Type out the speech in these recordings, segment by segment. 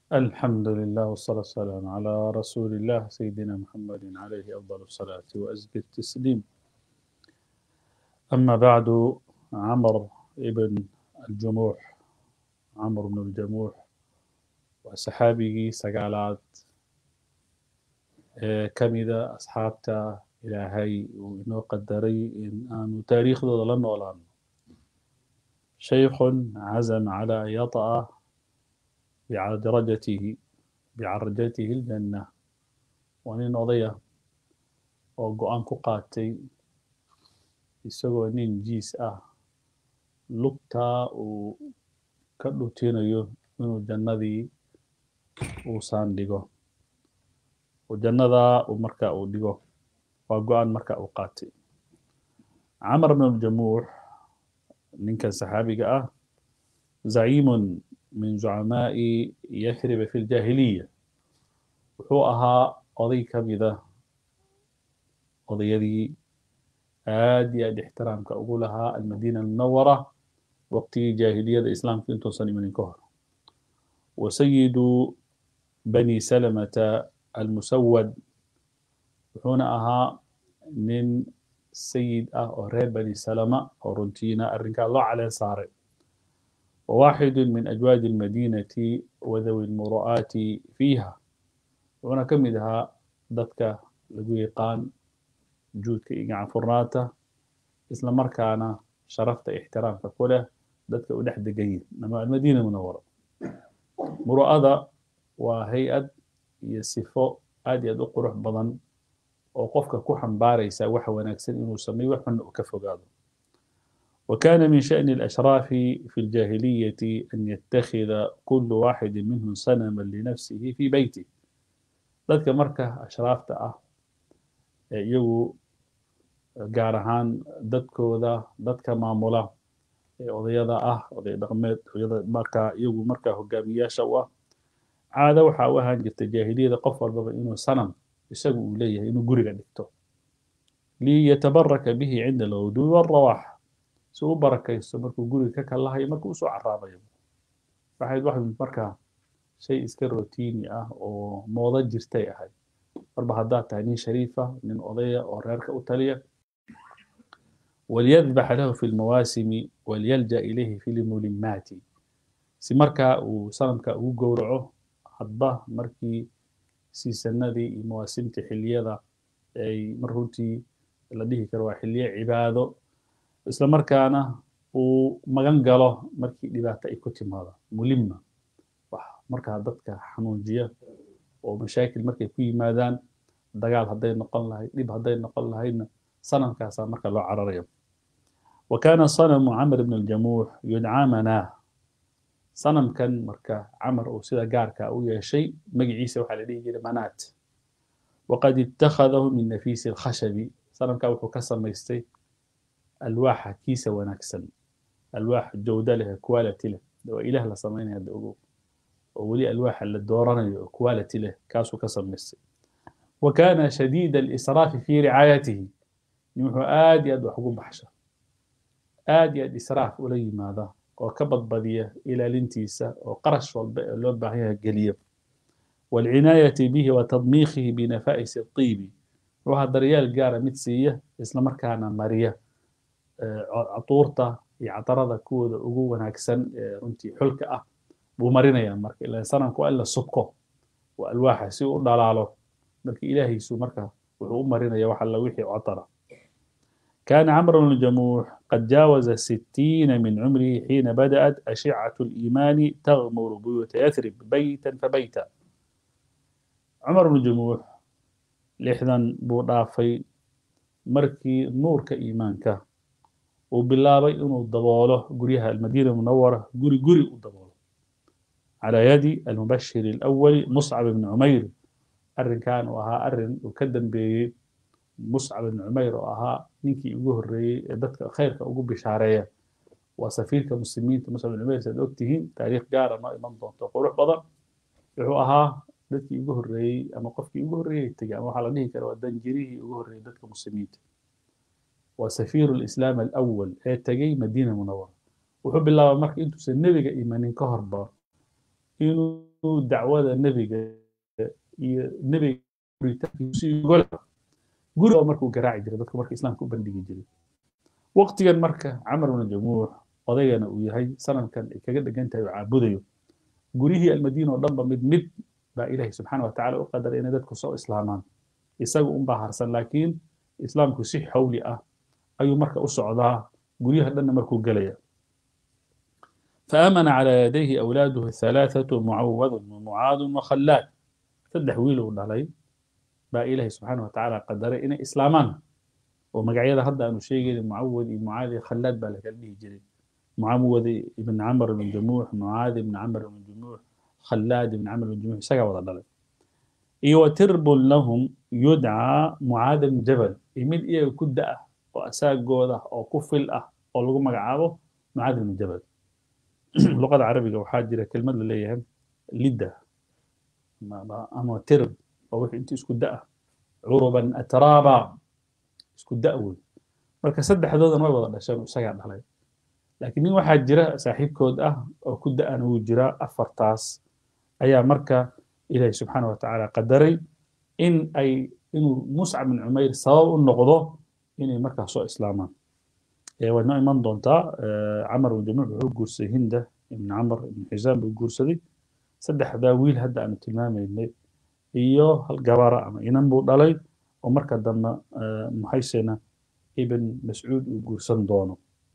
الحمد لله والصلاة والسلام على رسول الله سيدنا محمد عليه أفضل الصلاة وأزكى التسليم أما بعد عمر ابن الجموح عمرو بن الجموح وصحابه سقالات كمدة أصحابته إلهي وإنه قدري إن أن تاريخ ذو لن ولان شيخ عزم على أن يطأ بعرجته بعرجته الجنة وأن أضيع وقوان كقاتي isagoo nin jiis ah lugtaa uu ka dhutinayo inuu jannadii uusaan dhigo oo jannadaa uu marka uu dhigo waa go-aan marka uu qaatay camar bn aljamuux ninkan saxaabiga ah zaciimun min zucamaa'i yathriba fi ljaahiliya wuxuu ahaa oday ka mida odayadii aad iyo aad ixtiraamka ugu lahaa almadiina almunawara waqtigii jaahiliyada islaamka intuusan imanin ka hor wa sayidu bani salamata almusawad wuxuuna ahaa nin sayid ah oo reer bani salama oo runtiina arrinkaa loo caleen saaray وواحد من أجواد المدينة وذوي المروءات فيها وأنا كمدها ضدك لقيقان juudka iyo gacanfurnaanta isla markaana sharafta ixtiraamka ku leh dadka u dhex degan yihin ama almadiina munawara muru'ada waa hay-ad iyo sifo aad iyo aad u qurux badan oo qofka ku xambaaraysa wax wanaagsan inuu sameeyo wax xunna uu ka fogaado وكان من شأن الأشراف في الجاهلية أن يتخذ كل واحد منهم صنما لنفسه في بيته ذلك مركة أشرافته أه iyagu gaar ahaan dadkooda dadka maamula ee odayada ah oday dhaqmeed oyada markaa iyagu markaa hogaamiyaasha u ah caado waxaa u ahaan jirta jaahiliyada qof walbaba inuu sanam isagu uu leeyahay inuu guriga dhigto liyatabaraka bihi cinda alghudwi walrawaax si u barakaysto markuu guriga ka kalahayo markuu usoo caraabayo waxayd wax markaa shay iska rotiini ah oo moodo jirtay ahayd marba haddaad tahay nin shariifa nin odaya oo reerka u taliya walyadbax lahu fi lmawaasimi walyalja ilayhi fi lmulimaati si markaa uu sanamka ugu gowraco hadba markii siisanadii iyo mawaasimtii xiliyada ay mar runtii la dhihi karo waa xiliye cibaado isla markaana uu magan galo markii dhibaato ay ku timaado mulima wax markaa dadka xanuujiya oo mashaakil markay ku yimaadaan dagaal hadday noqon lahayd dhib hadday noqon lahaydna sanamkaasaa marka loo cararayo wa kaana sanamu camr bn aljamuux yudcaa manaah sanamkan marka camar uu sida gaarka u yeeshay magaciisa waxaa la dhihi jiray manaat waqad ittakhadahu min nafiisi alkhashabi sanamka wuxuu ka samaystay alwaaxa kiisa wanaagsan alwaax jawda leh quality leh waa ilaah la samaynaya hadda ogow oo weli alwaaxa la dooranayo oo quality leh kaasuu ka samaystay wa kaana shadiida alisraafi fii ricaayatihi nin wuxuu aad iyo aad wax ugu baxsha aad iyo aad israaf ula yimaada oo ka badbadiya ilaalintiisa oo qarash walba ee loo baahan yahay geliya waalcinaayati bihi wa tadmiikhihi binafa'isi الطiibi wuxuu daryaal gaara mid siiya isla markaana mariya catuurta iyo catarada kuwooda ugu wanaagsan ee runtii xulka ah buu marinayaa marka ila sanamka waa in la subko waa alwaaxa si u dhalaalo marka ilaahiisu marka wuxuu u marinaya wax alla wixii catara كان عمرو بن الجموح قد جاوز الستين من عمره حين بدأت أشعة الإيمان تغمر بيوت يثرب بيتا فبيتا عمر بن الجموح لحدا بوضافي مركي نور كإيمانك وبالله إنه الضباله قريها المدينة المنورة قري قري الضباله على يد المبشر الأول مصعب بن عمير أرن كان وها أرن وكدم بمصعب بن عمير وها نينكي يقول الرئي دتك خيرك أقول بشارية وسفيرك مسلمين مصعب بن عمير سيدوكتهين تاريخ قارة ما إمان دون تقول بدر wuxuu ahaa dadkii ugu horreeyey ama qofkii ugu horreeyey tegey ama waxaa la dhihi kara waa danjirihii ugu horreeyey dadka muslimiinta waa safiiru lislaam alawal ee tegey madiina munawara wuxuu bilaabay marka intuusan nebiga imanin ka horba inuu inuu dacwada nebiga iyo nebiga guritaankiisa guriga markuu garaaci jiray dadka marka islaamka u bandhigi jiray waqtigan marka camar bnu jamuux odaygana uu yahay sanamkan ay kaga dhegan tahay oo caabudayo guryihii almadiina oo dhanba mid mid baa ilaahay subxaana wa tacala u qadaray inay dadku soo islaamaan isaga unbaa harsan laakiin islaamku si xawli ah ayuu marka u socdaa guryaha dhanna markuu gelaya فآمن على يديه أولاده الثلاثة معوذ ومعاذ وخلاد saddex wiil uu dhalay baa ilaahay subxaana wa tacaala qadaray inay islaamaan oo magacyada hadda aanu sheegayna mucawad iyo mucaad iyo khallaad baa lakala dhihi jiray mucawad ibn camr ibn jamuux mucaad ibn camr ibn jamuux khallaad ibn camr ibn jamuux isagaa wada dhalay iyo wa tirbun lahum yudcaa mucaad ibn jabal iyo mid iyaga ku da ah oo asaagooda oo ku fil ah oo lagu magacaabo mucaad ibn jabal luqada carabiga waxaa jira kelmad la leeyahay lidda ama tirb oo wixii intii isku da ah curuban atraaba isku da wey marka saddexdoodan way wada dhasheen isagaa dhalay laakiin nin waxaa jira saaxiibkood ah oo ku da-ana wuu jiraa afartaas ayaa marka ilaahi subxaana wa tacaala qadaray in ay inuu muscab bin cumayr sabab u noqdo inay markaa soo islaamaan way noo iman doontaa camar bin jamuux wuxuu guursaday hinda ibn camr ibn xisaam buu guursaday saddexdaa wiil hadda aanu tilmaamaynay iyo hal gabara ama inan buu dhalay oo marka dambe muxaysena ibn mascuud uu guursan doono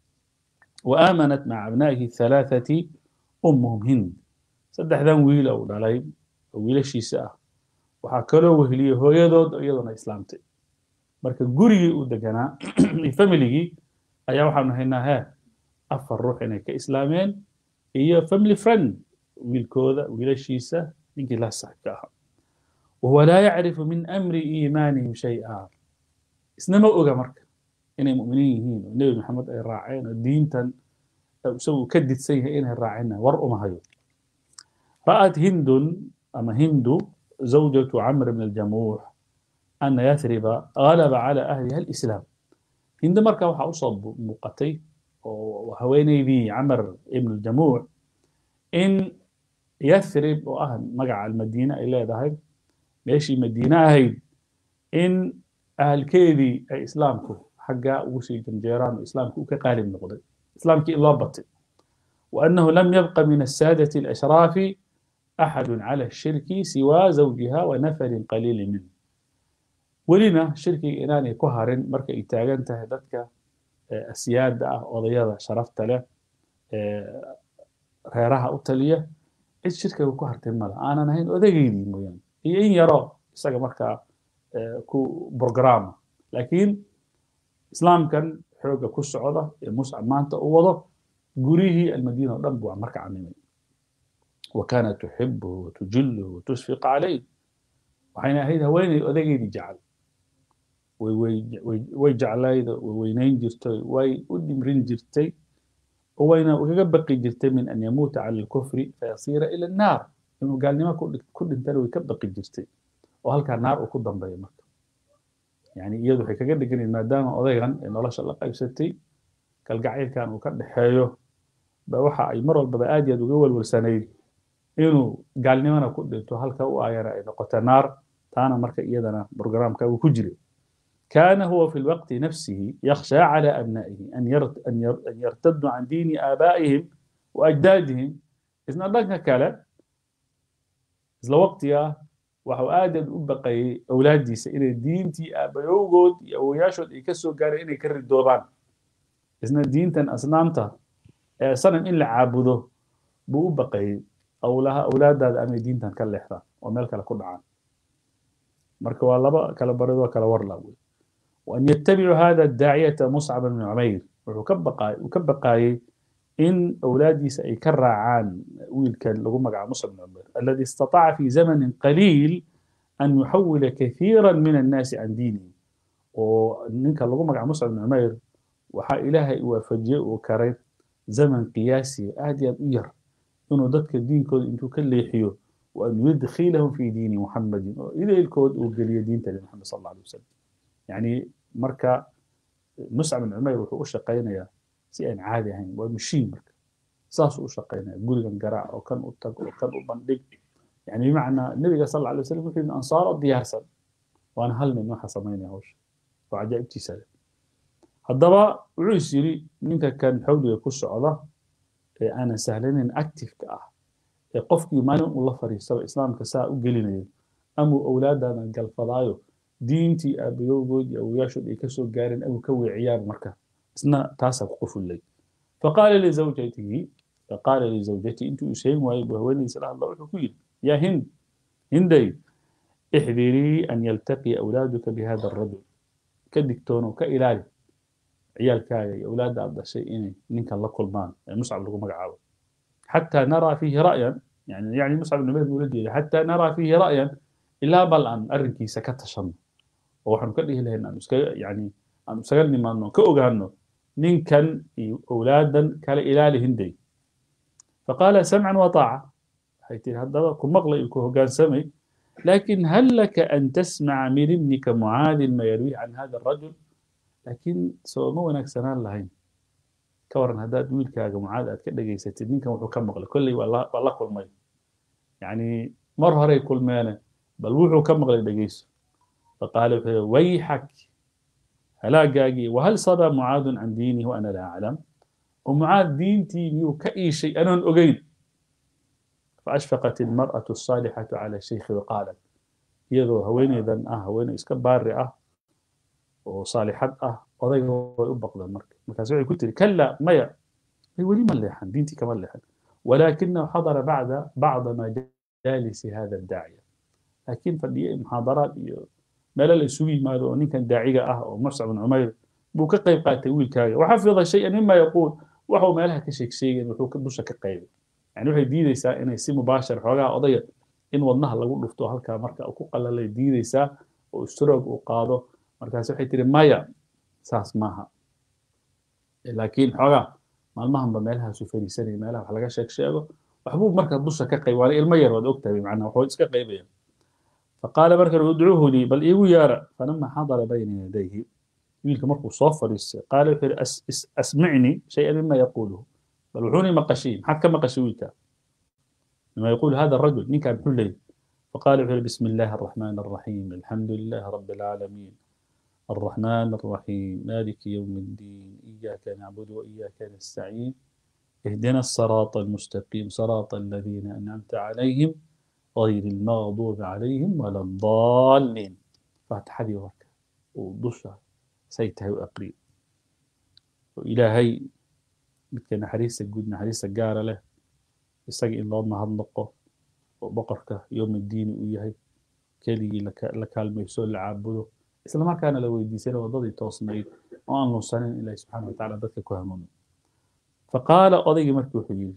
وآمنت مع أبنائه الثلاثة أمهم هند saddexdan wiila uu dhalay oo wiilashiisa ah waxaa kaloo weheliyey hooyadood iyaduna islaamtay marka gurigii uu deganaa iyo familigii ayaa waxaanu haynaa hee afar ruux inay ka islaameen iyo family friend wiilkooda wiilashiisa ninkii la saaxibka ahaa wahuwa laa yacrifu min amri iimaanihim shay-a isna ma oga marka inay mu'miniin yihiin oo nebi maxamed ay raaceen oo diintan isagu ka didsan yahay inay raaceen war uma hayo رأت هند أما هند زوجة عمرو بن الجموح أن يثرب غلب على أهلها الإسلام هند مركا وحا أصاب مقتي وهويني بي عمر بن الجموح إن يثرب وأهل مقع المدينة إلى ذهب ماشي مدينة هيد إن أهل كيدي أي إسلامكو حقا وسي جنجيران إسلامكو كقالب نقضي إسلامك إلا بطي وأنه لم يبق من السادة الأشراف أحد على الشرك سوى زوجها ونفر قليل منه ولنا شركي إناني كهرن مركا إتاغان تهددك السيادة وضيادة شرفت له reeraha u taliya cid shirka ku hartay male aanan ahayn odageydii mooyaane iyo in yaro isaga markaa ku programa laakiin islaamkan xooga ku socda ee muscab maanta u wado gurihii almadiina oo dhan buu marka camimay وكانت تحبه وتجله وتشفق عليه waxayna ahayd haweeney odageydii jecel way jeclayda way weynayn jirtay way u dhimrin jirtay oo wayna kaga baqi jirtay min an yamuuta cala alkufri fayasiira ila annaar inuu gaalnimo ku dhintana way ka baqi jirtay oo halkaa naar uu ku dambeeyo marka yani iyadu waxay kaga dheganayd maadaama odaygan ee nolosha la qaybsatay kalgacaylkan uu ka dhexeeyo ba waxa ay mar walbaba aad iyo aad uga walwalsanayd inuu gaalnimana ku dhinto halka u ayana ay noqoto naar taana marka iyadana برنامجka uu ku jiray كان هو في الوقت نفسه يخشى على أبنائه أن أن يرتدوا عن دين آبائهم وأجدادهم إذن الله كلا إذن وقتها waxau aad aad u baqayay awlaadiisa inay diintii aabayowgood iyo awoyaashood ay ka soo gaareen inay ka ridoobaan isna diintan asnaamta ee sanam in la caabudo buu u baqayay awlaha awlaadaada amay diintan ka leexdaan oo meel kale ku dhacaan marka waa laba kala barid waa kala warla wey وأن يتبعوا هذا الداعية مصعب بن عمير وكبقى وكبقى إن أولادي سيكرع عن ويل كان لغم مصعب بن عمير الذي استطاع في زمن قليل أن يحول كثيرا من الناس عن دينه وننك لغم مصعب بن عمير وحا إلهي وفجئ وكريم زمن قياسي آدي أبير إنه ضدك الدين كود إنتو كالليحيو وأن يدخلهم في دين محمد إذا الكود وقال دين محمد صلى الله عليه وسلم يعني marka muscab bin cumayr wuxuu u shaqaynayaa si aan caadi ahayn waa mashiin marka saasuu u shaqaynaya gurigan garaac oo kan u tag oo kan u bandhig يعني بمعنى النبي صلى الله عليه وسلم يقول إن أنصار ديارسا وأنا هل من واحد صميني هوش وعجائب تسالة هدبا وعيس يري منك كان حولي يكون سعودة أنا سهلين إن أكتف كأه قفك يمانو الله فريسة إسلام كساء وقليني أمو أولادنا قال فضايو دينتي أبيوغود أو ياشد إكسو قارن أو كوي عيار مركا إسنا تاسا قفل لي فقال لزوجته فقال لزوجتي أنت أسين وأيبه وين سلام الله وحكيل يا هند هندي احذري أن يلتقي أولادك بهذا الرجل كدكتون كإلالي عيال كاي أولاد عبد الشيء نينك الله كل مان يعني مصعب لكم مقعاوة حتى نرى فيه رأيا يعني يعني مصعب بن عمير ولدي حتى نرى فيه رأيا إلا بل أن أرنكي سكت شن وحن كله لهن أن يعني أن سجلني ما أنه كأوجهنه نين كان أولادا كلا إلالي هندي فقال سمعا وطاعة حيث هذا كم مغلى يكون كان سمي لكن هل لك أن تسمع من ابنك معاذ ما يروي عن هذا الرجل لكن سو مو وناك سنان لهين كورن هداد ويلكاga معاذ aad ka dhageysatid ninkan wuxuu ka maqlay kolley waa la kulmay يعني mar horey kulmeene bal wuxuu ka maqlay dhegeyso فقال wuxuu ويحك هلاقاقي وهل صدى معاذ عن دينه وأنا لا أعلم ومعاذ دينتي ميو كأي شيء أنا أجيد فأشفقت المرأة الصالحة على الشيخ وقالت يدو هوين إذن أه هوين إسكبار أه وصالحات أه وضيق ويبق ذا المركب مكاسوعي قلت لي كلا ميا هي ولي مليحا دينتي كمليحا ولكنه حضر بعد بعض مجالس هذا الداعية لكن فدي محاضرات مالا لسوي ماذا إن كان داعية أه ومصعب بن عمير بو كقيب قاتل ويلكاي وحفظ شيئا مما يقول وحو مالها كشيك شيئا وحو كدوشا كقيب يعني waxay diidaysaa inay si mubaashir xoogaa odaya in wadnaha lagu dhufto halkaa marka uu ku qalalay diidaysaa oo stroog uu qaado markaas waxay tiri maya saas maaha laakiin xoogaa maalmahanba meelahaasu fariisanaya meelaha wax laga sheeg sheego waxbuu marka dusha ka qayb waana ilmo yar waad ogtahay macnaa waxuu iska qaybaya faqaala marka udcuuhu lii bal iigu yaara falama xadara bayna yadayhi wiilka markuu soo fadhiistay qaala wuxuu yidhi asmicnii shay-an mima yaquuluhu بل وحوني مقشين حتى مقشويتا لما يقول هذا الرجل نين كان حلي فقال بسم الله الرحمن الرحيم الحمد لله رب العالمين الرحمن الرحيم مالك يوم الدين إياك نعبد وإياك نستعين اهدنا الصراط المستقيم صراط الذين أنعمت عليهم غير المغضوب عليهم ولا الضالين فاتح لي ورك وضشة سيته وأقريب وإلهي midka naxariista guud naxariista gaara leh isaga in loo mahadnaqo oo boqorka yowmiddiini uu yahay keligii la kaalmayso la caabudo isla markaana la weydiisana waddadii toosnayd oo aan lunsanin ilahi subxana wa tacala dadka ku hanuunin faqaala odaygii markii wuxuu yidhi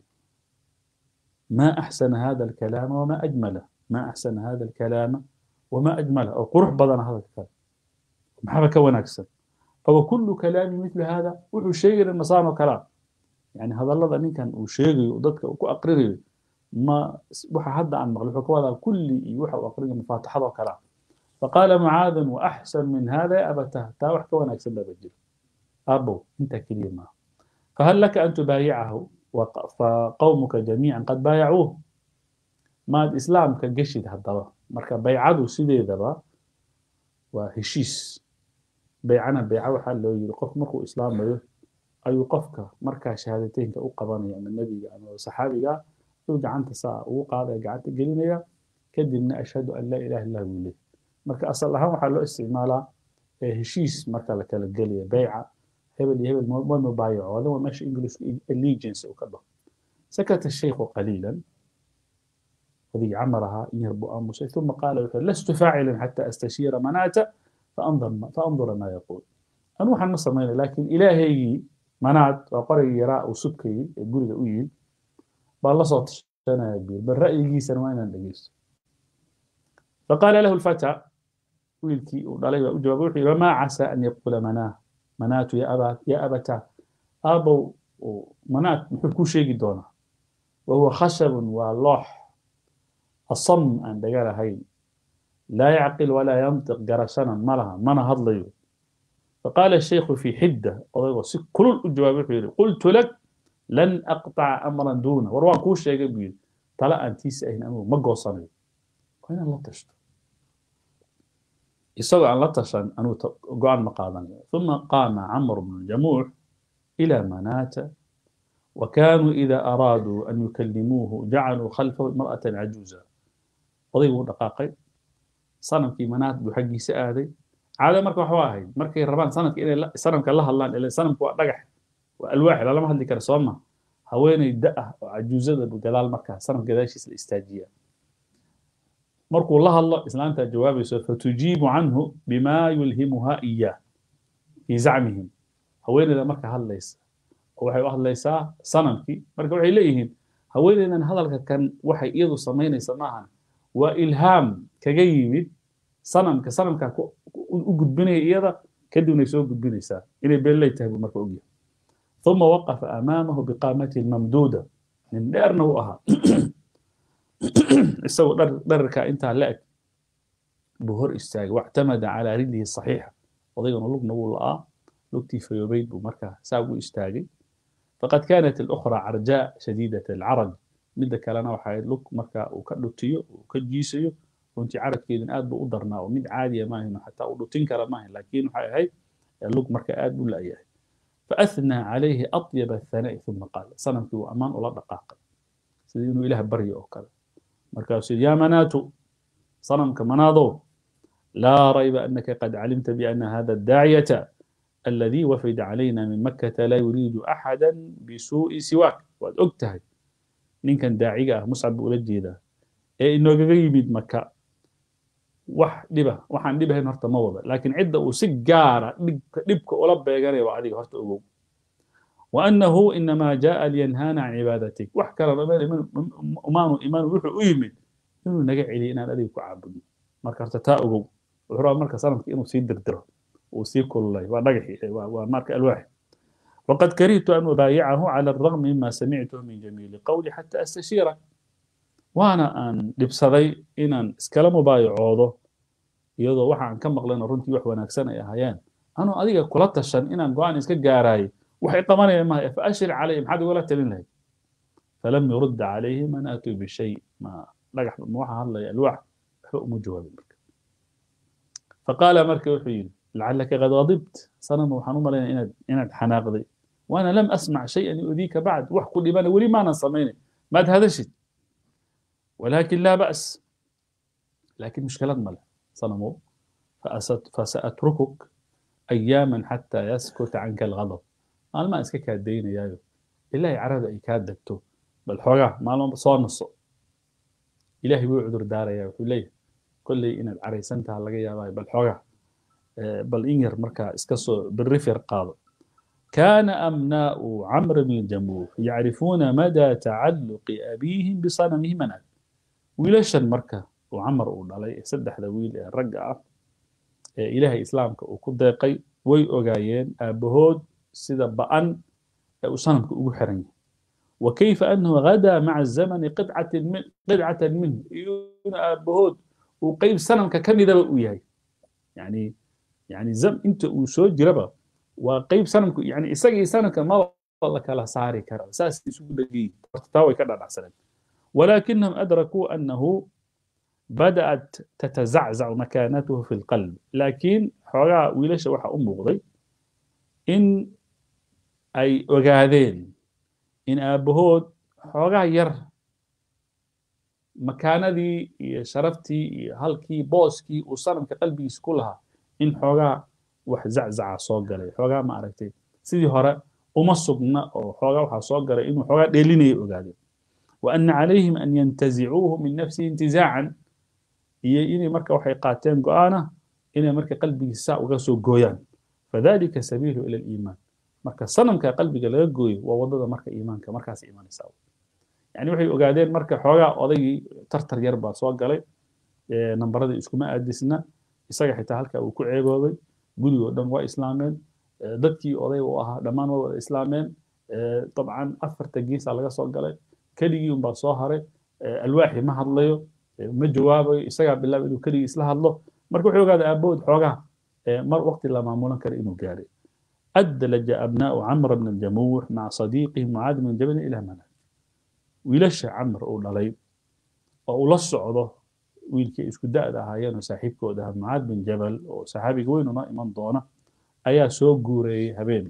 ما أحسن هذا الكلام وما أجمله ما أحسن هذا الكلام وما أجمله أو قرح بدن هذا الكلام محبة كون أكثر فهو كل كلام مثل هذا وحو شيء المصان كلام يعني هذا الله ذا كان وشيء وضدك وكو أقرر ما وحا حد عن مغلوب هذا كل يوحى وأقرر مفاتحة وكلام فقال معاذ وأحسن من هذا يا أبتاه تا وحكا وانا أكسب بجل أبو أنت كلمة فهل لك أن تبايعه فقومك جميعا قد بايعوه ما الإسلام كجشد هذا مركا بيعادو سيدي ذبا وهشيس بيعنا بيعو حال لو يقف مركو إسلام بيو ayuu qofka markaa shahaadateynka u qabanaya ama nebiga ama saxaabiga uu gacanta saa ugu qaadaya gacanta gelinaya kadibna ashhadu an laa ilaha illah buu leeyahy marka asal ahaan waxaa loo isticmaalaa heshiis marka la kala gelaya beyca hebel iyo hebel ma mubaayaco wadan waa meesha englishka allegiance uu ka dhaho sakata shaykhu qaliilan odigii camarahaa in yar buu aamusay uma qaala wuxuu lastu faacilan xataa astashiira manaata faandura maa yaquul anu waxaan ma samaynaya laakiin ilaahaygii manaad waa qorigii yaraa uu subkayey ee guriga u yimid baan la soo tashanaya biir bal ra'yigiisana waa inaan dhegeysto faqaala lahu lfata wiilkii uu dhalay baa u jawaabay wuxuu yidhi wamaa casaa an yaquula manaa manaatu ya abataa aabow manaat muxuu kuu sheegi doonaa wahuwa khashabun waa loox asam aan dhaga lahayn laa yacqil walaa yantiq garashana ma laha mana hadlayo فقال الشيخ في حدة كل الجواب قلت لك لن أقطع أمرا دونه وروان كوش يا جبيل طلع أنت سأين أمر ما قوصني waa inaad la tashto isagoo aan la tashan anuu go-aan ma qaadanayo uma qaama camr bnu jamuux ila manaata وكانوا إذا أرادوا أن يكلموه جعلوا خلفه امرأة عجوزا odaygu u dhaqaaqay sanamkii manaad buu xaggiisa aaday caada marka waxa waa ahayd markay rabaan sanamka inay sanamka la hadlaan ile sanamku waa dhagax waa alwaax lalama hadli kara soo ma haweeney da ah oo cajuuzada gadaal markaa sanamka gadaashiisa la istaajiya markuu la hadlo islaantaa jawaabayso fatujiibu canhu bima yulhimuha iyaah fii zacmihim haweeneyda marka hadlaysa oo waxay u hadlaysaa sanamkii marka waxay leeyihiin haweeneydan hadalka kan waxay iyadu samaynaysa maahan waa ilhaam kaga yimid sanamka sanamkaa u gudbinaya iyada kadibnay soo gudbinaysaa inay beelley tahay buu marka ogyahay uma waqafa amaamahu biqaamatihi mamduuda nin dheerna u ahaa isagoo dherarkaa intaa la eg buu hor istaagay wactamada calaa rijlihi saxiixa odaygana lugna wuu la'aa lugtii fayoobayd buu markaa saa ugu istaagay faqad kaanat اlukhra carjaa shadiidat alcaraj midda kalena waxa ahayd lug marka uu ka dhutiyo uu ka jiisayo runtii carabkeedin aad buu u darnaa oo mid caadiya maahin xataa uu dhutin kara maahin laakiin waxay ahayd lug marka aad u la'yahay faathnaa calayhi aطyab athana'i uma qaal sanamkii uu ammaan ula dhaqaaqay sidii inuu ilaah baryo oo kale markaasuu yaa manaatu sanamka manaadow laa rayba anaka qad calimta biana hada daaciyata الذي وفد علينا من مكة لا يريد أحدا بسوء سواك واد أكتهد نين كان داعية مصعب ولجيدا إيه إنه يمد مكة wax dhiba waxaan dhibahayn horta ma wada laakiin cidda uu si gaara dhibka ula beeganaya waa adiga horta ogow waannahu inamaa jaa liyanhaana can cibaadatik wax kalena umaanu imaan wuxuu u yimid inuu naga celiyo inaan adiga ku caabudno marka horta taa ogow wuxuu rabaa marka sanamka inuu sii dirdiro uu sii kululay waa dhagaxi waa marka alwaaxi وقد كرهت أن أبايعه على الرغم مما سمعته من جميل قولي حتى أستشيره waana aan dhibsaday inaan iskala mubaayacoodo iyadoo waxa aan ka maqlayna runtii wax wanaagsan ay ahaayeen anuu adiga kula tashan inaan go-aan iska gaaraayay waxay qabanayaan mahay fa ashir calayhi maxaad igula talin lahayd falam yurud calayhi man aatuu bishay ma dhagax ma waxa hadlaya alwaax waxba uma jawaabin marka faqaala marka wuxuu yidhi lacalaka qad gadibt sanama waxaan u malaynaya inaad inaad xanaaqday waana lam asmac shayan yudiika bacd wax ku dhibana weli maanan samaynay maad hadashid ولكن لا بأس لكن مشكلة ملا صنمو فسأتركك أياما حتى يسكت عنك الغضب أنا ما أسكك الدين يا إلا يعرض أي كادكتو بل حوغا ما لهم صور نصو إلهي بيعذر دار يا وحولي كل إن العريسان تهلقى يا باي بل حوغا بل إنير مركا اسكسو بالرفير قاضي كان أمناء عمرو بن الجموح يعرفون مدى تعلق أبيهم بصنمه منال wiilashan marka uu camar uu dhalay saddexda wiil ee ragga ah ee ilaahay islaamka uu ku deeqay way ogaayeen aabbahood sida ba'an ee uu sanamka ugu xiran yahay wa kayfa annahu ghadaa maca zamani qidcatan minhu iyuna aabbahood uu qeyb sanamka ka midaba uu yahay yani yani inta uu soo jiraba waa qeyb sanamku yani isagii sanamka maba la kala saari kara saas isugu dhegay horta taa way ka dhadhacsaneen ولكنهم أدركوا أنه بدأت تتزعزع مكانته في القلب لكن حوغا ويلش وحا أمبغضي إن أي وقاذين إن أبهود حوغا ير مكاندي شرفتي هلكي بوسكي وصنم كقلبي كلها إن حوغا wax zaczaca soo galay xoogaa ma aragtay sidii hore uma sugna oo xoogaa waxaa soo galay inuu xoogaa dheelinaya ogaadeen وأن عليهم أن ينتزعوه من نفسه انتزاعا إني مركا وحي قاتين قوانا إني مركا قلبي الساء وغسو قويان فذلك سبيله إلى الإيمان مركا صنم كقلبي لا قوي ووضد مركا إيمانك مركا إيمان يساوي يعني وحي أقادين مركا حوغا أضي ترتر يربا سواق قلي نمبر دي اسكما أدسنا إساقا حتى هلكا وكو عيبوبي قولي ودن وإسلامين dadkii oday u ahaa dhammaan waa wada islaameen dabcan afarta geesa laga soo galay keligii unbaa soo haray alwaaxi ma hadlayo ma jawaabayo isagaa bilaaba inuu keligii isla hadlo marka wuxuu ogaada aabahood xoogaa mar waqti la maamulan kara inuu gaaray أدلج أبناء عمرو بن الجموح مع صديقه معاذ بن جبل إلى منى ويلش عمرو أو دلي أو لا سocdo wiilkii isku da'da ahaayeen oo saaxiibkooda ahaa mucaad bin jabal oo saxaabiga weyn una iman doona ayaa soo guureeyey habeen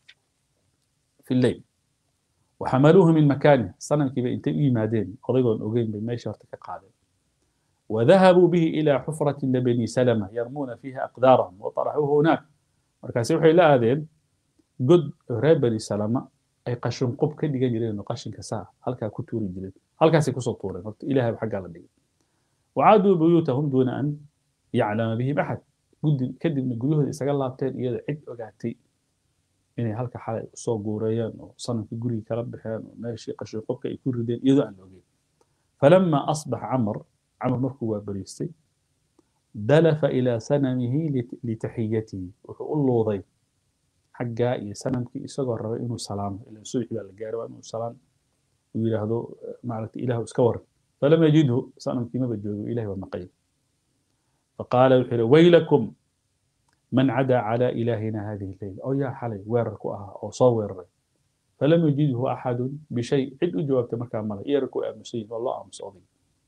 fi lleyl وحملوه من مكانه صنم كيف انت يمادين قضيقون اوغين بميشة قادم وذهبوا به إلى حفرة لبني سلمة يرمون فيها أقدارهم وطرحوه هناك مركز وحي لا هذين قد ريب بني سلمة أي قشن قب كدي جرين إنه قشن كساء هل كا كتوري جرين هل كا سيكسو طوري إلهي بحق على دي وعادوا بيوتهم دون أن يعلم بهم أحد قد كدي من قيوه إساق الله بتين إياد عد وقعتي inay halka xalay soo guurayaan oo sanamkii guriga kala baxeen oo meeshii qashin qobka ay ku rideen iyadoo aan ogeyn falama asbax camar camar markuu waa bariistay dalafa ilaa sanamihi litaxiyatihi wuxuu u luuday xaggaa iyo sanamkii isagoo rabay inuu salaamo ila subaxi baa la gaaray waa inuu salaam uu yidhaahdo maaragtay ilahu iska waran falam yajidhu sanamkii maba joogo ilahi waa maqay faqaala wuxuu yidhi waylakum من عدا على إلهنا هذه الليلة أو يا حلي ويركوها أو صور فلم يجده أحد بشيء عد جوابت مكان ملا يركو أمسين والله أمس أضي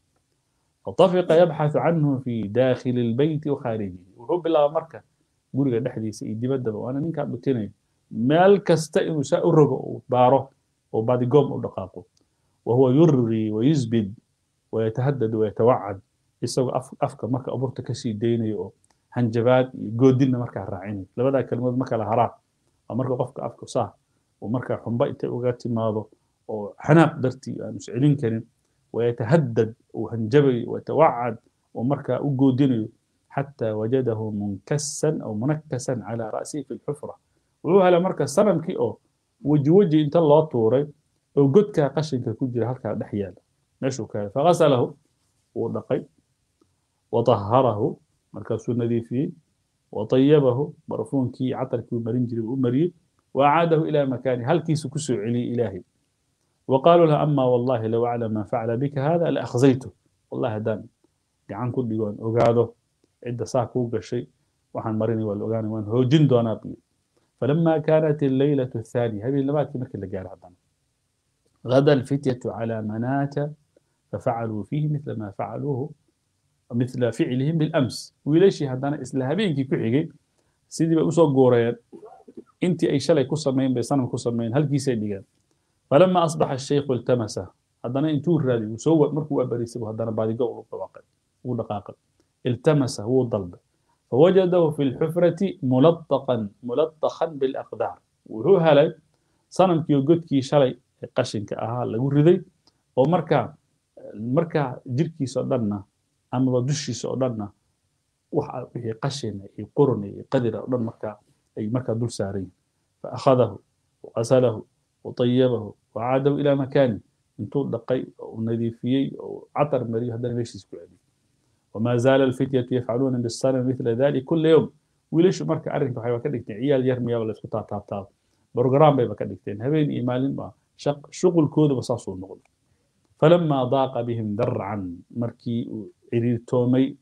فطفق يبحث عنه في داخل البيت وخارجه وحب الله مركة قولي دحدي سيدي بدل وأنا من كان بتني مال كستئن سأرق باره وبعد قوم ودقاقه وهو يرغي ويزبد ويتهدد ويتوعد يسوي أفكار مركة أبورتك كسي ديني hanjabaad iyo goodinna markaa raacinay labadaa kelimood ma kala haraan waa marka qofka afka saa oo markaa xumba intay uga timaado oo xanaaq dartii aanu iscelin karin wayatahaddad uu hanjabayo wayatawacad oo markaa u goodinayo xataa wajadahu munkasan aw munakasan calaa ra'sihi fi lxufra wuxuu helay marka sanamkii oo weji weji inta loo tuuray oo godkaa qashinka ku jira halkaa dhex yaala meeshuu ka helay fagasalahu wuu dhaqay wataharahu markaasuu nadiifiyey watayabahu barfuunkii catarkii uu marin jiray uu mariyey waacaadahu ilaa makaani halkiisu kusoo celiyey ilaahay وقالوا له أما والله لو أعلم ما فعل بك هذا لأخزيته والله دان gacan ku dhigoon ogaado cidda saa kuu gashay waxaan marinay waa la ogaanay waan hoojin doonaa biyo فلما كانت الليلة الثانية هذه اللبات مثل اللي قال هذا غدا الفتية على مناة ففعلوا فيه مثل ما فعلوه مثل فعلهم بالأمس ويليشي هذانا إسلامين كي كحيجي سيدي بأسو قوريان انت أي شلي كسمين بيصنم كسمين هل كيسي ديgan فلما أصبح الشيخ التمسه هذانا انتو الرادي وسوى مركو أبريسي وهذانا بعد قول وقواقع ودقاقل التمسه هو الضلب فوجده في الحفرة ملطقا ملطخا بالأقدار وهو هلي صنم كيو قد كي شلي قشن كأها لغو رذي ومركا مركا جركي سودنا أما بدوشي سودنا وحا قشن قرن قدر أودن مركا أي مركا دول سارين فأخذه وغسله وطيبه وعاده إلى مكانه انتو دقي ونذيفيي وعطر مريه هذا ماشي سكوعدي وما زال الفتية يفعلون بالصنم مثل ذلك كل يوم وليش مركا أرنك waxay ka dhigteen ciyaal yar miyaa la isku taataabtaa program bay ka dhigteen habeen iyo maalin ba shaq shuqulkooda ba saasuu noqday فلما ضاق بهم ذرعا markii uu ciriirtoomay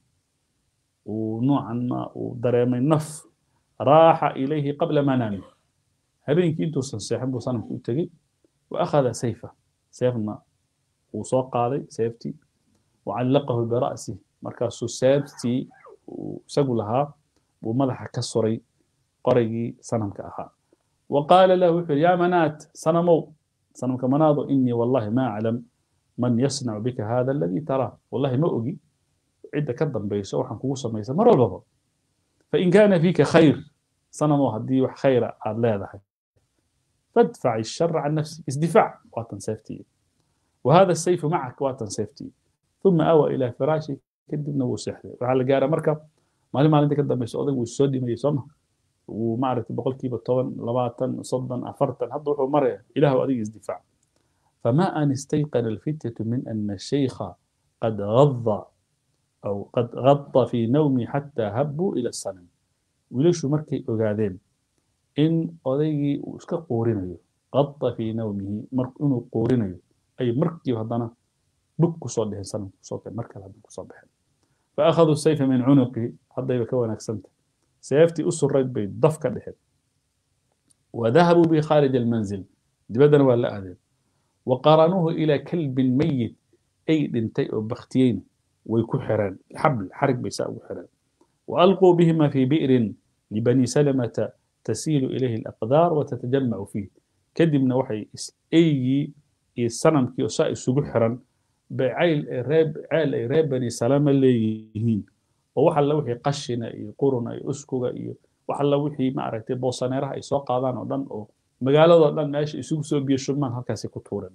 uu noocan ma uu dareemay naf raaxa ilayhi qabla manaami habeenkii intuusan seexin buu sanamku u tegey وأخذ سيفه سيفنا وسoo qaaday seeftii وعلقه برأسه markaasuu seeftii isagu lahaa buu madaxa ka suray qoraygii sanamka ahaa وقال له wuxuu يا منات سنمو سنمka manaado إني والله ما أعلم من يصنع بك هذا الذي تراه والله ما أجي cidda ka dambayso waxaan kugu samaysa mar walbaba فإن كان فيك خير سنمو haddii wax khayra aad leedahay فادفع الشر عن نفسك ازدفاع واتن سيفتي وهذا السيف معك واتن سيفتي ثم أوى إلى فراشي كدبنا وسحر وعلى جارة مركب ما لما عندك كده مش أضيق والسودي ما يسمع وما عرفت بقول كيف الطون لباتن صدا أفرتن هذا روح مرة إله أضيق ازدفاع فما أن استيقن الفتية من أن الشيخ قد غض أو قد غط في نومي حتى هبوا إلى الصنم وليش مركي أقادين in odaygii uu iska quurinayo qada fii nawmihi inuu quurinayo ay markiiba haddana bug kusoo dheheen sanamka kusoo keen mar kale haddana kusoo baxeen faakhaduu sayfa min cunuqihi haddayba ka wanaagsanta seeftii u surayd bay daf ka dheheen wadahabuu bihi khaarij almanzil dibaddana waa la aadeen waqaranuuhu ilaa kalbin mayit ay dhintay oo baktiyeyna way ku xireen xabl xarig bay saa ugu xireen وألقوا بهما في بئر لبني سلمة تسيل إليه الأقدار وتتجمع فيه كدبنا وحي أي السنم كي وسائل سجحرا بعيل راب عيل راب بني سلمة اللي يهين ووحل لوحي قشنا قرنا أسكوغا وحل لوحي ما عرفتي بوصانيرها يسوق قادان ودن أو مقالة دن ماشي يسوق سو بيشمان هكاسي كتورا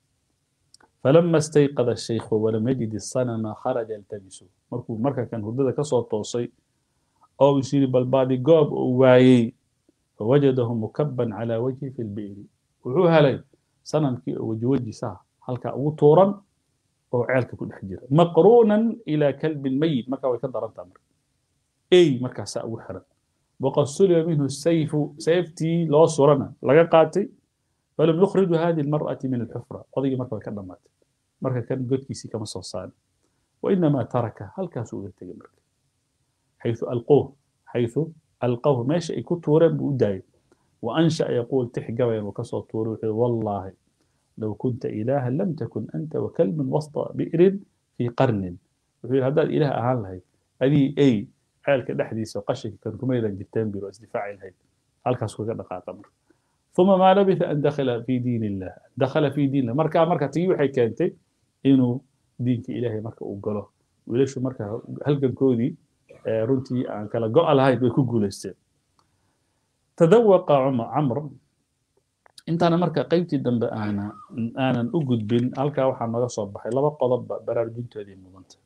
فلما استيقظ الشيخ ولم يجد الصنم خرج يلتمسه مركو مركا كان هدد كسو توصي أو يصير بالبادي قوب وايي فوجده مكبا على وجهه في البئر وحو هلي صنم كي وجه وجه ساه هلكا وطورا أو عيالك كل حجر مقرونا إلى كلب ميت مركا ويكدر أنت أمر أي مركا ساء وحرا وقد سلب منه السيف سيفتي لا صورنا لقى قاتي فلم يخرج هذه المرأة من الحفرة قضية مركا ويكدر مات مركا كان قد كيسي كما صوصان وإنما ترك هل كاسو مركا حيث ألقوه حيث ألقوه ماشي كتورا بوداي وأنشأ يقول تحقوا وكسر طوره والله لو كنت إلها لم تكن أنت وكلب وسط بئر في قرن وفي هذا الإله أهان لهي هذه أي حالك دحديث وقشك كان كميدا جتان بيرو استدفاع الهي هل كاسو كان قمر ثم ما لبث أن دخل في دين الله دخل في دين الله مركا مركا تيوحي كانت إنه دينك إلهي مركا أقوله وليش مركا هل كان كودي runtii aan kala go' lahayd way ku guulaysteen tadawaqa camr intaana marka qaybtii dambe aana aanan u gudbin halkaa waxaa nooga soo baxay laba qodobba baraarujintoodii mudanta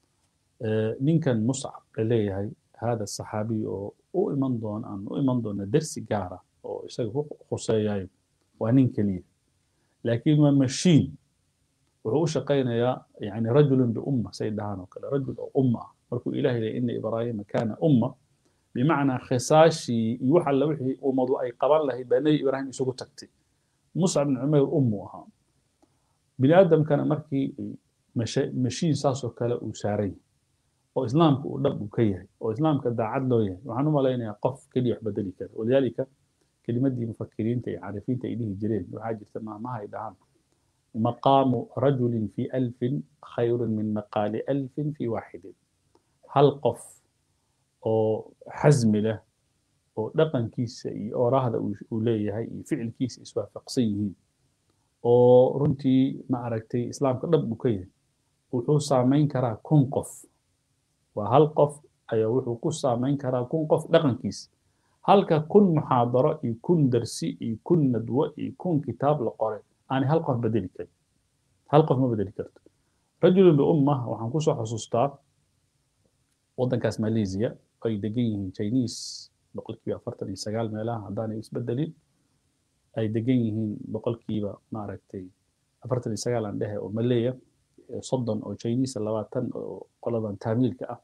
ninkan muscab la leeyahay hada saxaabiy oo u iman doon aan u iman doona dersi gaara oo isaga ku khuseeyayo waa nin keliya laakiin waa mashiin wuxuu u shaqaynayaa yani rajulun biumma say dhahaan oo kale rajul oo umma ah markuu ilahay leeyahy ina ibraahima kaana umma bimacnaa khisaashii iyo wax alla wixii ummadu ay qaban lahayd baa nebi ibraahim isugu tagtay muscab bin cumayr ummu ahaa bini aadamkana markii mashiin saasoo kale uu saaran yahay oo islaamka uu dhab uu ka yahay oo islaamka daacad loo yahay waxaan u malaynayaa qof keliya wax bedeli kara walidaalika kelimadii mufakiriinta iyo caarifiinta ay dhihi jireen waxaa jirta maamaha ay dhahaan maqaamu rajulin fi alfin khayrun min maqaali alfin fi waaxidin hal qof oo xasmi leh oo dhaqankiisa iyo oraahda uu leeyahay iyo ficilkiisa iswaafaqsan yihiin oo runtii ma aragtay islaamka dhab uu ka yahay wuxuu saamayn karaa kun qof waa hal qof ayaa wuxuu ku saamayn karaa kun qof dhaqankiisa halka kun muxaadaro iyo kun darsi iyo kun nadwo iyo kun kitaab la qoray aanay hal qof bedeli karin hal qof ma bedeli karto rajulun biumma waxaan kusoo xusuustaa waddankaas malaysia ay degan yihiin chinese boqolkiiba afartan iyo sagaal meelaha haddaanay isbedelin ay degan yihiin boqolkiiba maaragtay afartan iyo sagaal aan dhehe oo maleya soddon oo chinese labaatan oo qoladan taamiilka ah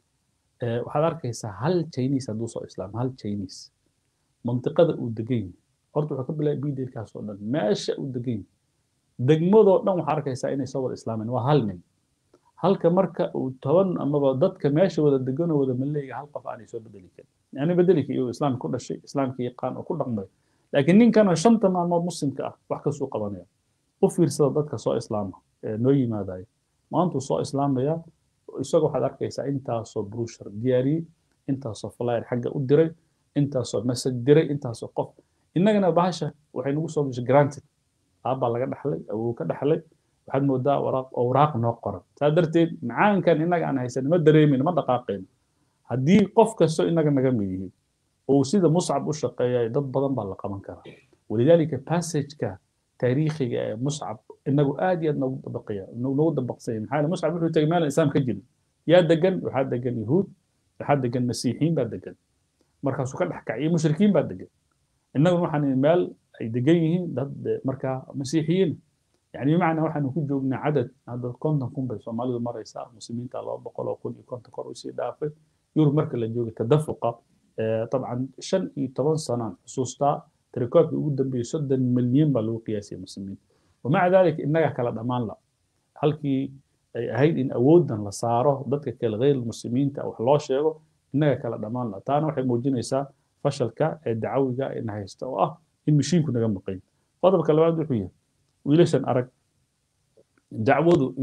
waxaad arkaysaa hal chinese hadduu soo islaamo hal chinese mantiqada uu degan yahay horta wuxuu ka bilaabay bidelkaas oo dhan meesha uu degan yahay degmadoo dhan waxaa arkaysaa inay soo wada islaameen waa hal nin halka marka uu toban amaba dadka meesha wada deganoo wada maleega hal qof aanay soo bedeli karin yani bedeli kari iyuu islaamka ku dhashay islaamka yaqaan oo ku dhaqmay laakiin ninkana shanta maalmood muslimka ah wax kasuu qabanaya u fiirsada dadka soo islaama ee noo yimaadaya maantuu soo islaamaya isagoo waxaad arkaysaa intaasoo brushar diyaariyey intaasoo flyer xagga u diray intaasoo message diray intaasoo qof innagana bahasha waxay nagu soo gashay granted aabbaa laga dhaxlay awow ka dhaxlay waxaad moodaa waraaq awraaq noo qoran saa darteed macaankan innaga aan haysan ma dareemayno ma dhaqaaqayno haddii qof kastoo innaga naga mid yihiin uu sida muscab u shaqeeyayo dad badan baa la qaban karaa walidaalika passageka taariikhiga ee muscab inagu aad iyo aad noogu dabaqaya noogu dabaqsanya maxaa yeele muscab wuxuu tegay meel islaam ka jirin yaa degan waxaa degan yahuud waxaa degan masiixiin baa degan markaasuu ka dhex kaciyay mushrikiin baa degan innaguna waxaan meel ay degan yihiin dad markaa masiixiyiin يعني بمعنى waxaanu ku joognaa cadad hadda konton kun bay soomaalidu maraysaa muslimiinta laba boqol oo kun iyo konton kor usii dhaafay yurub marka la joogo tadafuqa طبعا shan iyo toban sanaan xusuustaa tirakoobkii ugu dambeeyey soddon milyan baa lagu qiyaasiyay muslimiin wamaca dalika innaga kala dhammaan la halkii ay ahayd in awooddan la saaro dadka kale غeyr muslimiinta wax loo sheego innaga kala dhammaan la taana waxay muujinaysaa fashalka ee dacawiga ina haysta oo ah in mashiinku naga maqan qodobka labaad wuxuu yahay wiilashan arag dacwadu iyadu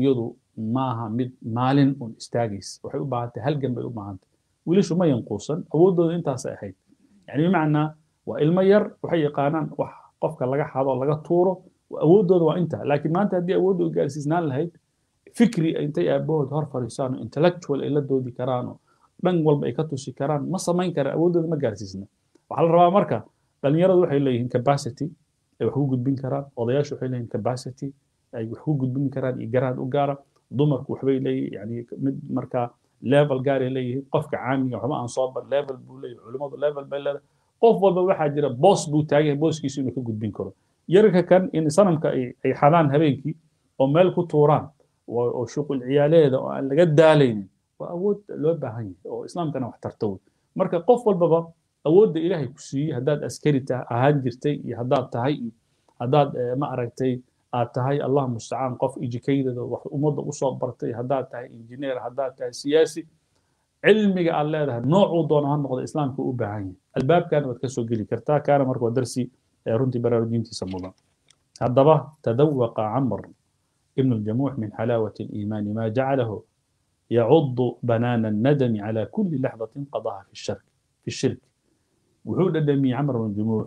maaha mid maalin un istaagaysa waxay u baahan tahay halgan bay u baahan tahay wiilashu ma yanquusan awooddooda intaasay ahayd yani bimacnaa waa ilmo yar waxay yaqaanaan wax qofka laga xado laga tuuro awooddooda waa inta laakiin maanta haddii awooddooda gaarsiisnaan lahayd fikri intay aabahood hor fariisaan oo intellectual ay la doodi karaan oo dhan walba ay ka tusi karaan ma samayn karaan awooddooda ma gaarsiisna waxaa la rabaa marka dhalinyaradu waxay leeyihiin capacity ay wax ku gudbin karaan odayaashu waxay leeyihiin capacity ay wax ku gudbin karaan iyo garaad u gaara dumarku waxbay leeyihiin yani mid markaa level gaaray leeyihiin qofka caamiga waxba aan soo bar level buu leeyahay culimmadu level bay leedahay qof walba waxaa jira boos buu taagan booskiisu inuu ka gudbin karo yarka kan in sanamka ay xadaan habeenkii oo meel ku tuuraan oo shuqul ciyaaleeda oo aan laga daalaynin waa awood loo baahan yahay oo islaamkana wax tarta wey marka qof walbaba awoodda ilaahay ku siiyey haddaad askari ahaan jirtay iyo haddaad tahay iyo haddaad ma aragtay aad tahay allah mustacaan qof educated wax ummadda usoo bartay haddaad tahay engineer haddaad tahay siyaasi cilmiga aad leedahay noocuu doono ha noqda islaamka u baahan yahay albaabkana waad kasoo geli kartaa kaana marka waa darsi runtii baraarujintiisa mudan haddaba tadawaqa camr ibn الجموح من حلاوة الإيمان ما جعله يعض بنان الندم على كل لحظة قضاها في الشرك في الشرك وحود الدمي عمر بن الجموح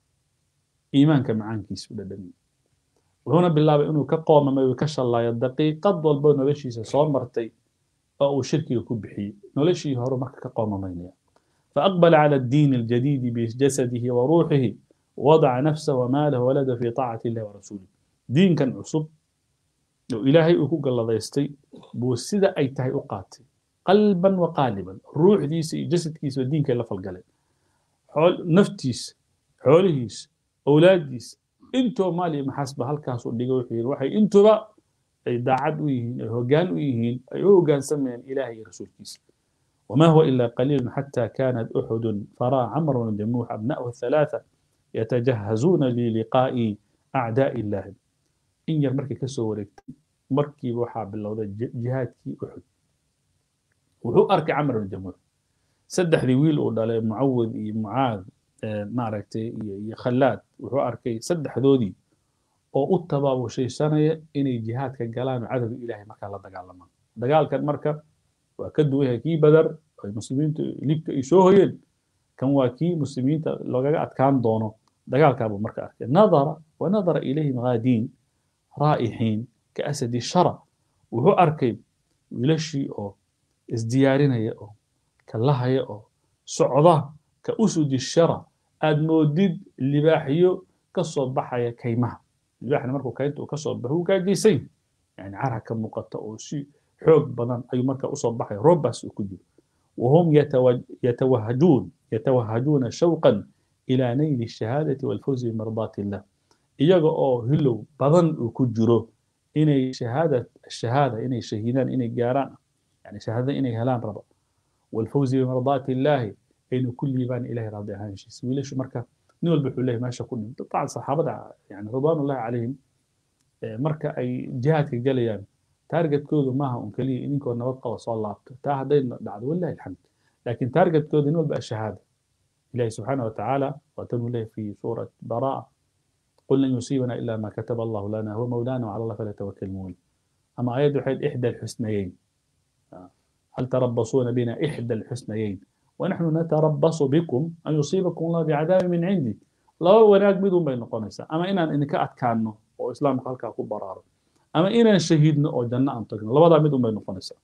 إيمان كمعان كيس الدمي وهنا بالله إنه كقوم ما يكش الله يدقي قد والبون نلشي صار مرتي أو شركي يكون بحي نلشي هرو مكة كقوم مينيا فأقبل على الدين الجديد بجسده وروحه وضع نفسه وماله ولده في طاعة الله ورسوله دين كان عصب oo ilaahay uu ku galladaystay buu sida ay tahay u qaatay qalban wa qaaliban ruuxdiisa iyo jasadkiisa diinkay la falgalay naftiisa xoolihiisa awlaaddiisa intoo maal iyo maxaasba halkaasuu dhigay wuxuu yidhi waxay intuba ay daacad u yihiin ay hoggaan u yihiin ay u hoggaansamayaan ilaahay iyo rasuulkiisa وما هو إلا قليل حتى كانت أحد فرى عمرو بن جموح أبناءه الثلاثة يتجهزون للقاء أعداء الله in yar markay ka soo wareegtay markiiba waxaa bilowday jihaadkii uxud wuxuu arkay camar bin jamuux saddexdii wiil uu dhalay mucawid iyo mucaad maaragtay iyo iyo khallaad wuxuu arkay saddexdoodii oo u tabaabushaysanaya inay jihaadka galaan oo cadowga ilaahay markaa la dagaalamaan dagaalkan marka waa ka duwan yahay kii badar ay muslimiintu libka ay soo hoyeen kan waa kii muslimiinta loogaga adkaan doono dagaalkaabuu marka arkay nadara wa nadara ilayhim ghaadiin raa'ixiin ka asadi shara wuxuu arkay wiilashii oo isdiyaarinaya oo kalahaya oo socda ka usudi shara aad moodid libaaxyo ka soo baxaya kaymaha libaaxna markuu kaynta uu ka soo baxo wuu gaajaysan yani cara ka muuqata oo si xoog badan ayuu marka usoo baxaya roobbaas uu ku jiro وهم يتوهجون يتوهجون شوقا إلى نيل الشهادة والفوز بمرضات الله iyaga oo hilow badan uu ku jiro inay shahaada shahaada inay shahiidaan inay gaaraan yani shahaada inay helaan rabo walfawzi bimardaati illaahi aynu ku liibaan ilahay raadi ahaanshiisa wiilashu marka nin walba wuxuu leeyahay meesha ku dhinto dabcan saxaabada yani ridwaanullahi calayhim marka ay jihaadka galayaan taargetkoodu maaha un keliya idinkoo nabad qaba soo laabto taa hadday dhacdo walilahi alxamd laakiin taargetkoodu nin walba ashahaada ilahi subxaana watacaala waatanuu leeyahay fi suurat baraa قل لن يصيبنا إلا ما كتب الله لنا هو مولانا وعلى الله فليتوكل المؤمنون أما آيات وحيد إحدى الحسنيين هل تربصون بنا إحدى الحسنيين ونحن نتربص بكم أن يصيبكم الله بعذاب من عندي لا وناك بدون بين قنيسة أما إنا إنك أتكانو أو إسلام خلقا كو برار أما إنا شهيدنا أو جنة أنتقنا لا وضع بدون بين قنيسة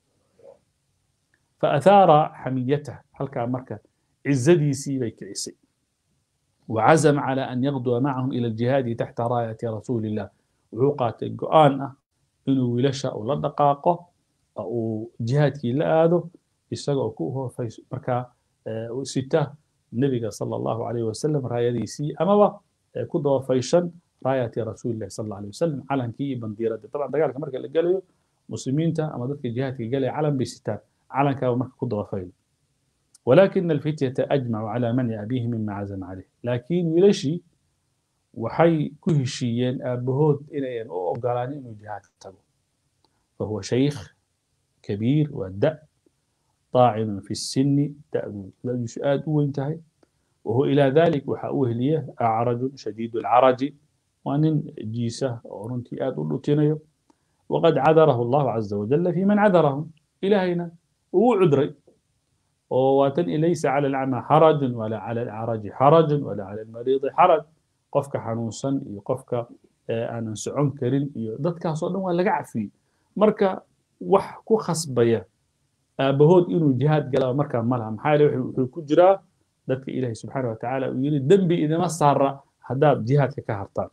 فأثار حميته حلقا مركة عزدي سيبك عيسي وعزم على أن يغدو معهم إلى الجهاد تحت راية رسول الله وعقات القرآن إنه ولشا ولا دقاقه أو جهاد لا هذا يسقى كوه في مركا ستة النبي صلى الله عليه وسلم راية سي أما كده فيشن راية رسول الله صلى الله عليه وسلم على كي بنديرة طبعا دقالك مركا اللي قالوا مسلمين تا أما ذلك الجهاد قال علم بستات علم كاو مركا كده فيل ولكن الفتية أجمعوا على منع أبيه مما عزم عليه لكن ويلشي وحي كهشيين أبهود إليين أو أقالاني إنه جهاد تبو فهو شيخ كبير ودأ طاعن في السن تأذو لا يسؤال وانتهي وهو إلى ذلك وحاوه ليه أعرج شديد العرج وأن جيسة ورنتي آد ولتينيو waqad cadarahu allahu caza wajala fi man cadarahum ilaahayna uu cudray oo waatan laysa cala alacma xarajun wala cala alcaraji xarajun wala cala almariidi xaraj qofka xanuunsan iyo qofka aanan socon karin iyo dadkaasoo dhan waa laga cafiyey marka wax ku khasbaya aabahood inuu jihaad galaba markaa ma laha maxaa yeele wuxuu ku jiraa dadka ilaahay subxaana wa tacaala uu yidhi dembi idima saara haddaad jihaadka ka hartaan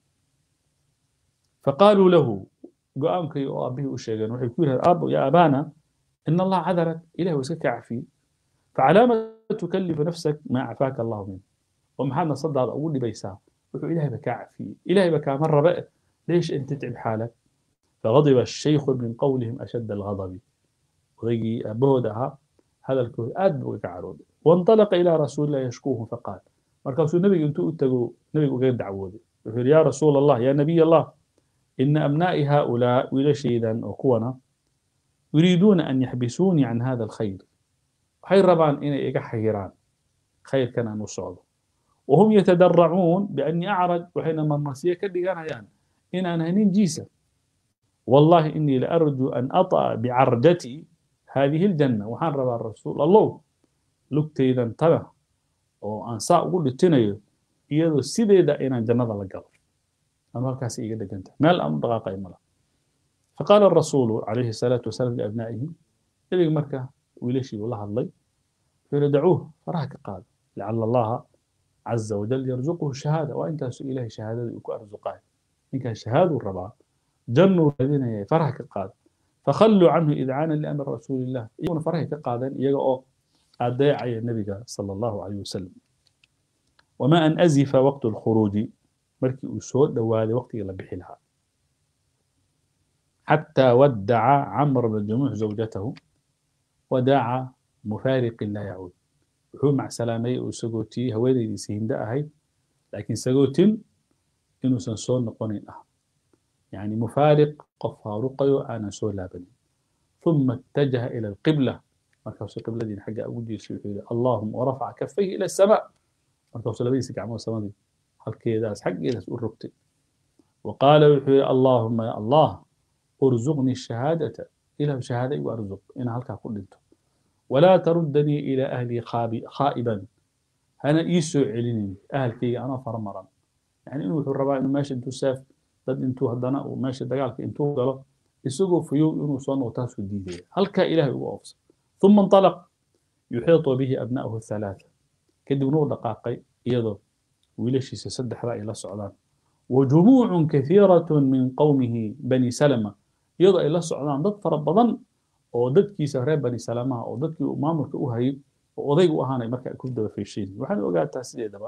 faqaaluu lahu go-aankay oo aabihii u sheegeen waxay ku yidhahdeen aabo ya abaana in allah cadarak ilahi waa iska kaa cafiyey facalaama tukallifu nafsak maa cafaaka allahu min oo maxaad nafsadaada ugu dhibaysaa wuxuu ilahayba kaa cafiyey ilahayba kaama rabe ليش أن تتعب حالك فغضب الشيخ من قولهم أشد الغضب وذي بودها هذا الكهد أدب وكعرود وانطلق إلى رسول الله يشكوه فقال مركز النبي أنتو أتقوا نبي غير دعوه يقول يا رسول الله يا نبي الله إن أبنائي هؤلاء ولا شيئا وقونا يريدون أن يحبسوني عن هذا الخير خير ربان إن إيقا حيران خير كان نصعد وهم يتدرعون بأني أعرج وحينما النصية كدقانا يعني إن أنا هنين جيسة والله إني لأرجو أن أطأ بعرجتي هذه الجنة وحان ربا الرسول الله لكتي إذا انتبه وأن ساء أقول لتنيو إيضا سيدة إنا جنة لقل أنا هالكاس إيقا دقنت ما الأمر دقاقة إملا فقال الرسول عليه الصلاة والسلام لأبنائه إذا مركة وليشي والله الله فردعوه فراك قال لعل الله عز وجل يرزقه الشهادة وأنت إلهي شهادة يكون أرزقاه إن كان شهادة الربا جنوا الذين فرح كقاد فخلوا عنه إذعانا لأمر رسول الله يكون فرح كقادا يقع أداعي النبي صلى الله عليه وسلم وما أن أزف وقت الخروج مركي أسود دوالي وقت إلى بحلها حتى ودع عمرو بن الجموح زوجته وداع مفارق لا يعود wuxuu macsalaamay uu sagootiyey haweenaydiisa hinda ahayd laakiin sagootin inuusan soo noqonin ah yani mufaariq qof faaruqayo aanan soo laabanin ثم اتجه إلى القبلة مركز قبلة دين حاجة أبو جيل شيء اللهم ورفع كفيه إلى السماء مركز لبيس كعمو السماء دي هل كذا حق إلى الركت وقال اللهم يا الله ارزقني الشهادة إلى شهادة وأرزق إن هلك كل انتم ولا تردني إلى أهلي خائبا أنا إيسو عليني أهل كي أنا فرمرا يعني إنه الرباء إنه ماشي انتو ساف ضد انتو هدنا وماشي دقالك انتو قالوا يسوقوا فيو إنه صنع وتاسو الديدية هل كا إلهي وأفصل ثم انطلق يحيط به أبناؤه الثلاثة كدب نور دقاقي يضر ويلشي سسدح رأي إلى السعودان وجموع كثيرة من قومه بني سلمة يضع إلى السعودان ضد فربضان oo dadkiisa reer bani salamaha oo dadkii uu maamulka u hayay oo odayga u ahaanay marka ku daba feeshayn waxaan ogaataa sideedaba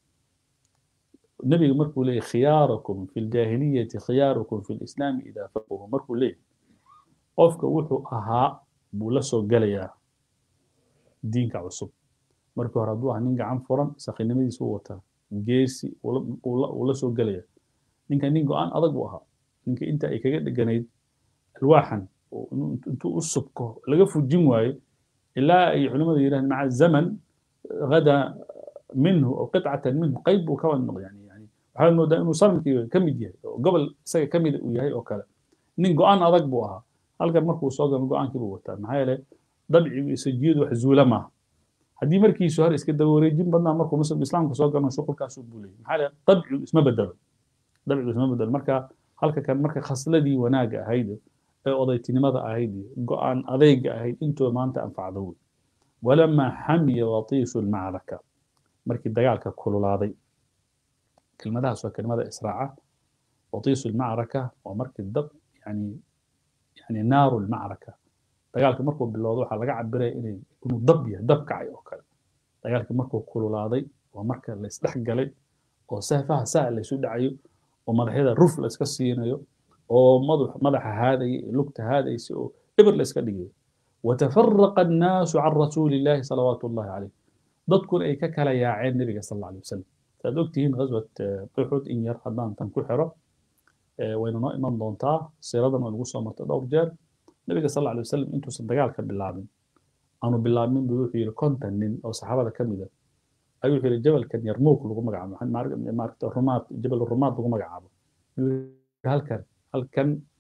nebiga markuu leeyahy khiyaarakum fi ljaahiliyati khiyaarukum fi lislaami idaa faquhu markuu leeyahy qofka wuxuu ahaa buu la soo gelayaa diinka cusub markii hore hadduu ahaa nin gacan furan sakhinimadiisa u wataa geesi uu la soo gelaya ninka nin go-aan adag buu ahaa ninka inta ay kaga dheganayd alwaaxan intuu u subko laga fujin waayo ilaa ay culimmadu yidhahdeen maca zaman gada minhu oo qitcatan minhu qayb buu ka noqday yani yani waxaad moodaa inuu sanadkii ka mid yahay oo gobol isaga ka mid uu yahay oo kale nin go-aan adag buu ahaa halkan markuu soo galo go-aankii buu wataa maxaa yeelay dabcigu isajiyadu wax zuula maaha haddii markiisu hore iska daba wareejin badnaa markuu muslim islaamka soo galo shuqulkaasuu buulayay maxaa yeelay dabcigu isma bedelo dabcigu isma bedelo marka halka kan marka khasladii wanaaga ahayd ee odaytinimada ahayd iyo go-aan adeyga ahayd intooda maanta anfacdo wey walamaa xamiya watiishu lmacraka markii dagaalka kululaaday kelmadahaas waa kelmada israaca watiishu lmacraka waa markii dab yani yani naaru lmacraka dagaalka markuu bilowdo waxaa laga cabiraya inay inuu dab yahay dab kacay oo kale dagaalka markuu kululaaday waa marka la isdhex galay oo saafaha saa la isu dhacayo oo madaxyada ruf la iska siinayo oo madaxa haadaya lugta haadaysa oo eber la iska dhigayo watafaraqa annaasu can rasuuli illaahi salawaatu ullahi caleyh dadkuna ay ka kala yaaceen nebiga sal alla alay wasalam saad ogtihiin ghaswat uxud in yar haddaan tan ku xiro wayna noo iman doontaa siiradan way nagu soo martay dhowr jeer nebiga sal alla alay wasalam intuusan dagaalka bilaabin aanu bilaabmin buu wuxuu yidhi konton nin oo saxaabada ka mid a ayuu wuxuu yidhi jabalkan yarmuuk lagu magacaabo maaragta rumaad jabal rumaad lagu magacaabo halkan halkan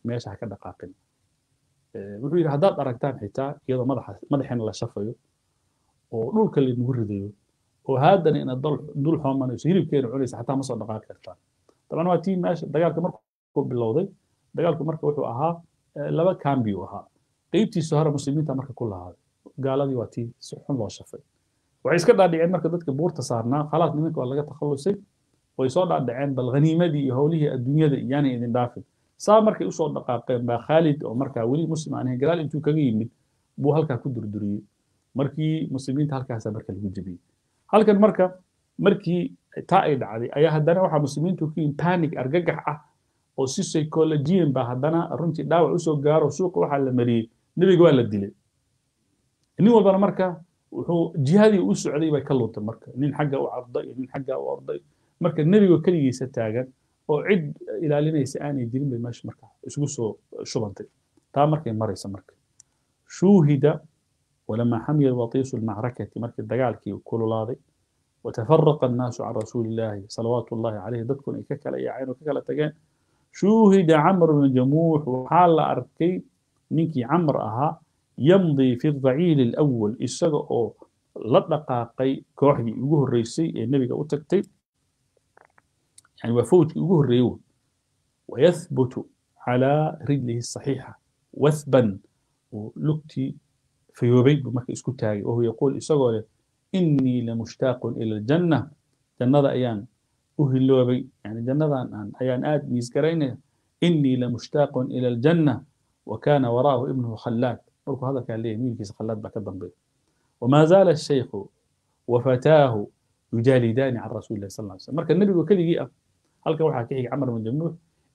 meesha ha ka dhaqaaqin wuxuu yidhi haddaad aragtaan xitaa iyadoo madaxa madaxeena la shafayo oo dhulka laynagu ridayo oo haadana inaad dul xoomanayso hilibkeena cunaysa xataa ma soo dhaqaaqi kartaan طبعا waa tii meesha dagaalka markuu bilowday dagaalku marka wuxuu ahaa laba kambi uu ahaa qeybtiisa hore muslimiinta marka ku lahaaday gaaladii waa tii si xun loo shafay waxay iska dhaadhiceen marka dadka buurta saarnaa khalaas nimanka waa laga takhalusay way soo dhaadhaceen bal haniimadii iyo howlihii adduunyada iyaanay idin dhaafin saa markay usoo dhaqaaqeen baa khaalid oo markaa weli muslim aan ahayn gadaal intuu kaga yimid buu halkaa ku durduriyey markii muslimiinta halkaasa marka lagu jebiyey halkan marka markii taa ay dhacday ayaa haddana waxaa muslimiintu ku yihin panic argagax ah oo si psychologian baa haddana runtii dhaawac usoo gaaro suuqa waxaa la mariyey nebiga waa la dilay nin walbana marka wuxuu jihadii u socday bay ka luntay marka nin xagga u carday iyo nin xagga u orday marka nebiga keligiisa taagan oo cid ilaalinaysa aanay jirin bay meesha marka isugu soo shubantay taa markay maraysa marka shuuhida walamaa xamiya watiisu lmacrakati markii dagaalkii kululaaday وتفرق الناس عن رسول الله صلوات الله عليه دكتور ككلا يا عين وككلا تجان شوهد عمرو بن جموح وحال أركي نيكي عمر أها يمضي في الضعيل الأول السجا أو لدقاقي كوحدي يجوه الرئيسي النبي قال تكتي يعني وفوت يجوه الريون ويثبت على رجله الصحيحة وثبا ولكتي في يوبيد بمكة اسكتاي وهو يقول إسجا إني لمشتاق إلى الجنة جنة أيان أهلوبي يعني جنة أيان آد ميزكرين إني لمشتاق إلى الجنة وكان وراءه ابنه خلاد مركو هذا كان ليه مين كيس خلاد بك الضنبي وما زال الشيخ وفتاه يجالدان عن رسول الله صلى الله عليه وسلم مركا النبي وكل جيئة هل كان واحد كيحي عمر من جموح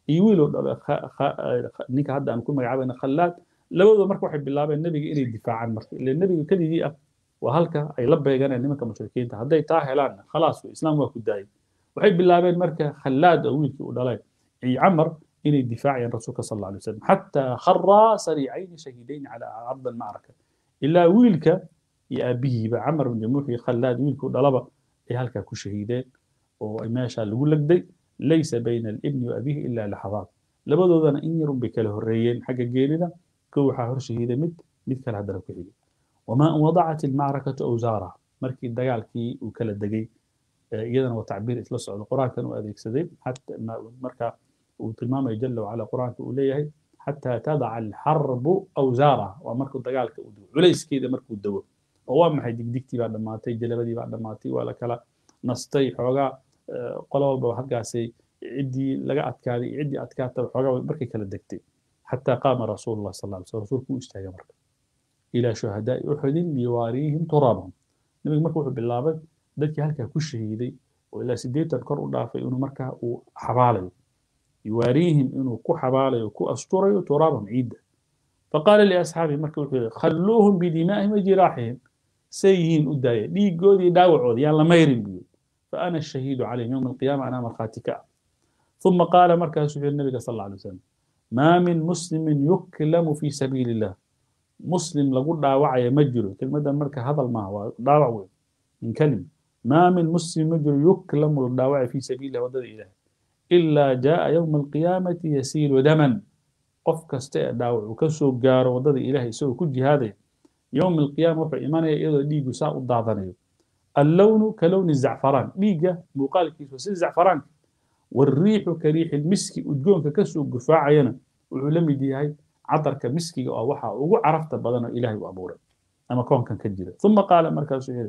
يويلو خ... خ... نيكا هذا أن كل ما يعبنا خلاد لو مركو واحد بالله النبي إلي الدفاع عن مركا لأن النبي وكل جيئة وهلكا ay la beeganeen nimanka mushrikiinta hadday taa helaanna khalaas islaam waa ku daayay waxay bilaabeen marka khallaad oo wiilkii u dhalay iyo camar inay difaacayaan rasuulka sal alla alay wasalam xataa kharaa sariicayni shahiidayn cala ardi almacraka ilaa wiilka iyo aabihiiba camar bin jamuux iyo khallaad wiilkii u dhalaba ay halkaa ku shahiideen oo ay meeshaa lagu legday laysa bayna alibni wa abihi ilaa laxadaad labadoodana in yarun bay kala horreeyeen xagga geerida kow waxaa hor shahiiday mid mid kale haddana ku xigay وما أن وضعت المعركة أوزارها مركي الدجال كي وكلا دجي إذا وتعبير إثلاث القرآن كانوا أذيك سديد حتى ما مركا وتلمام يجل على قرآن كوليه حتى تضع الحرب أوزارها ومركو الدجال كودو عليس كذا مركو الدو هو ما حد ديكتي بعد ما تي جلبدي بعد ما تي ولا كلا نستي حوجا قلوا بحق سي عدي لقى أتكاري عدي أتكاتر حوجا مركي كلا دكتي حتى قام رسول الله صلى الله عليه وسلم رسولك استاجا مركا إلى شهداء أحد ليواريهم ترابهم نبي مركو وحو بالله dadkii halkaa ku shahiiday oo ilaa sideetan kor u dhaafay inuu markaa uu xabaalayo yuwaariihim inuu ku xabaalayo ku asturayo turaabahum ciidda faqaala liasxaabihi marka wuxuu yihi khalluuhum bidimaa'ihim wa jiraaxihim say yihiin u daaya dhiigoodii dhaawacooda yaan la mayrin buu yiri faana ashahiidu calayhim yowma alqiyaama anaa markhaati ka ah uma qaala markaasuu wuxuu yihi nabiga sal alla alay wasalam maa min muslimin yuklamu fi sabiili illah muslim lagu dhaawacaya ma jiro kelmadan marka hadal maaha waa dhaawac weyn min kalima maa min muslim ma jiro yuklamu la dhaawacaya fi sabiililah waddada ilaah ilaa jaaa yowma alqiyaamati yasiilu daman qof kasta ee dhaawac uu ka soo gaaro waddada ilaah isagoo ku jihaadaya yowma alqiyaama wuxuu imanaya iyadoo dhiigu saa u daadanayo allownu ka lowni zacfaraan dhiigga muuqaalkiisu sida zacfaraanka والريح كريح المسك udgoonka kasoo gufaacayana wuxuu la mid yahay cadarka miskiga oo waxa ugu carafta badan oo ilaahay u abuuray ama koonkan ka jira uma qaala markaasuu yidhi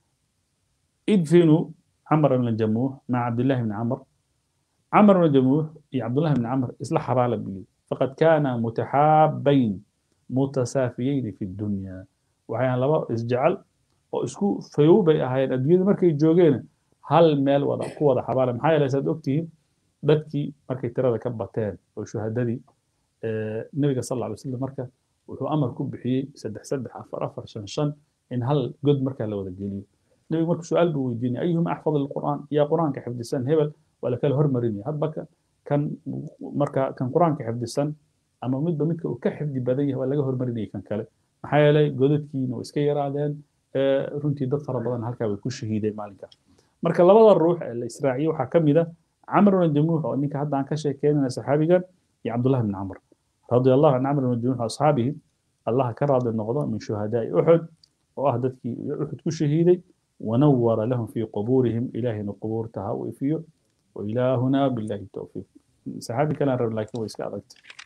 idfinuu camr bn jamuux maca cabdillahi bni camr camr bn jamuux iyo cabdullahi bni camr isla xabaala buu yidhi faqad kaana mutaxaabayn mutasaafiyayni fi dunya waxay laba isjecel oo isku fayow bay ahaayeen adduunyada markay joogeen hal meel wada ku wada xabaala maxaa yeelay saad ogtihiin dadkii markay tirada ka bateen oo shuhadadii nabiga sal alla alay wasalam marka wuxuu amar ku bixiyey saddex saddex afar afar shan shan in hal god markaa la wada geliyo nabiga marka su-aal buu weydiinay ayuhum axfad alqur'aan yaa qur'aanka xifdisan hebel waa la kala hormarinaya hadba kan marka kan qur'aanka xifdisan ama midba midka uu ka xifdi badan yahay waa laga hormarinayay kan kale maxaa yeelay godadkiina way iska yaraadeen runtii dad fara badan halkaa way ku shahiideen maalinkaas marka labada ruux ee la israaciye waxaa ka mid a camr bn jamuux oo ninka hadda aan ka sheekeynayna saxaabigan iyo cabdullahi bn camr رضي الله عن عمرو بن دينار أصحابه الله كراد النقضة من شهداء أحد وأهدت أحد كشهيدي ونور لهم في قبورهم إله قبور تهاوي فيه وإلهنا بالله التوفيق صحابي كان رب لكن ويسكا